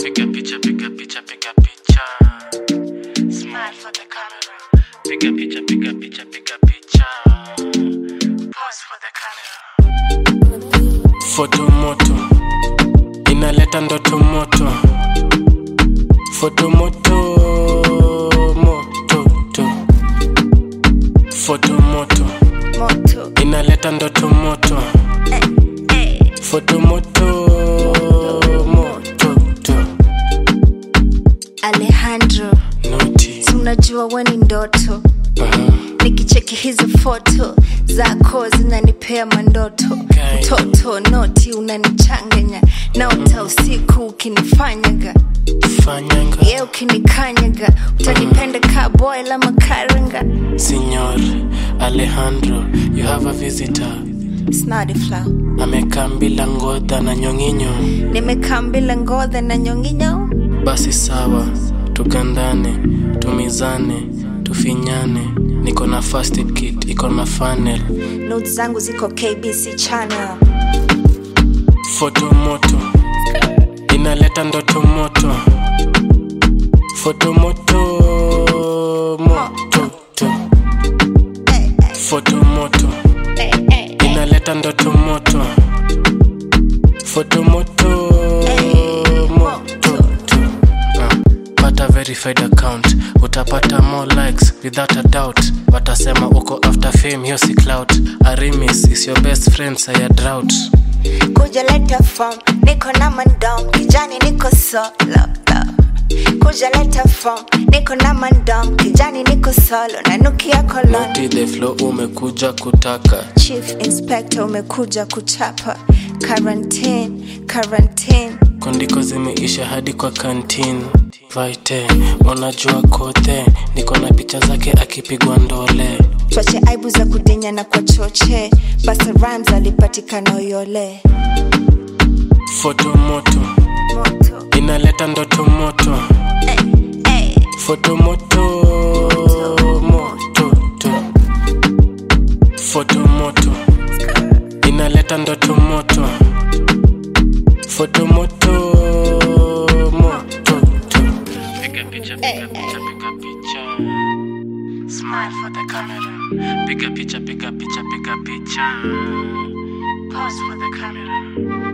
Piga picha, piga picha, piga picha. Smile for the camera. Piga picha, piga picha, piga picha. Pose for the camera. Foto moto inaleta ndoto moto. Foto moto moto to. Foto moto moto inaleta ndoto moto. eh, eh. Foto moto moto to. Alejandro Noti. si unajua we ni ndoto Uh-huh. nikicheki hizo foto zako zinanipea mandoto Okay. mtoto noti unanichanganya naota usiku ukinifanyaga Fanyanga. ye ukinikanyaga utanipenda ka boy la makaranga Signor Alejandro, you have a visitor. snadifla Amekaa bila ngodha na nyonginyo. nimekaa mbila ngodha na nyonginyo Basi sawa, tugandane, tumizane, tufinyane. Niko na first aid kit, iko na funnel. notes zangu ziko kbc channel Foto moto inaleta ndoto moto. Foto moto moto to. eh, eh, Foto moto eh, eh, eh. inaleta ndoto moto. Foto moto moto to. Ah, pata verified account utapata more likes without a doubt watasema uko after fame hiyo si clout arimis is your best friend saya drought kuja leta form niko na mandom kijani niko solo kuja leta form niko na mandom kijani niko solo nanukia kolon Naughty the flow umekuja kutaka chief inspector umekuja kuchapa quarantine quarantine kondiko zimeisha hadi kwa kantin vaite unajua kote niko na picha zake akipigwa ndole twache aibu za kudinya na kwa choche basa rams alipatikana uyole foto moto moto inaleta ndoto moto eh, eh. foto moto moto to. foto moto inaleta ndoto moto foto moto moto to. piga picha piga picha piga picha smile for the camera piga picha piga picha piga picha pose for the camera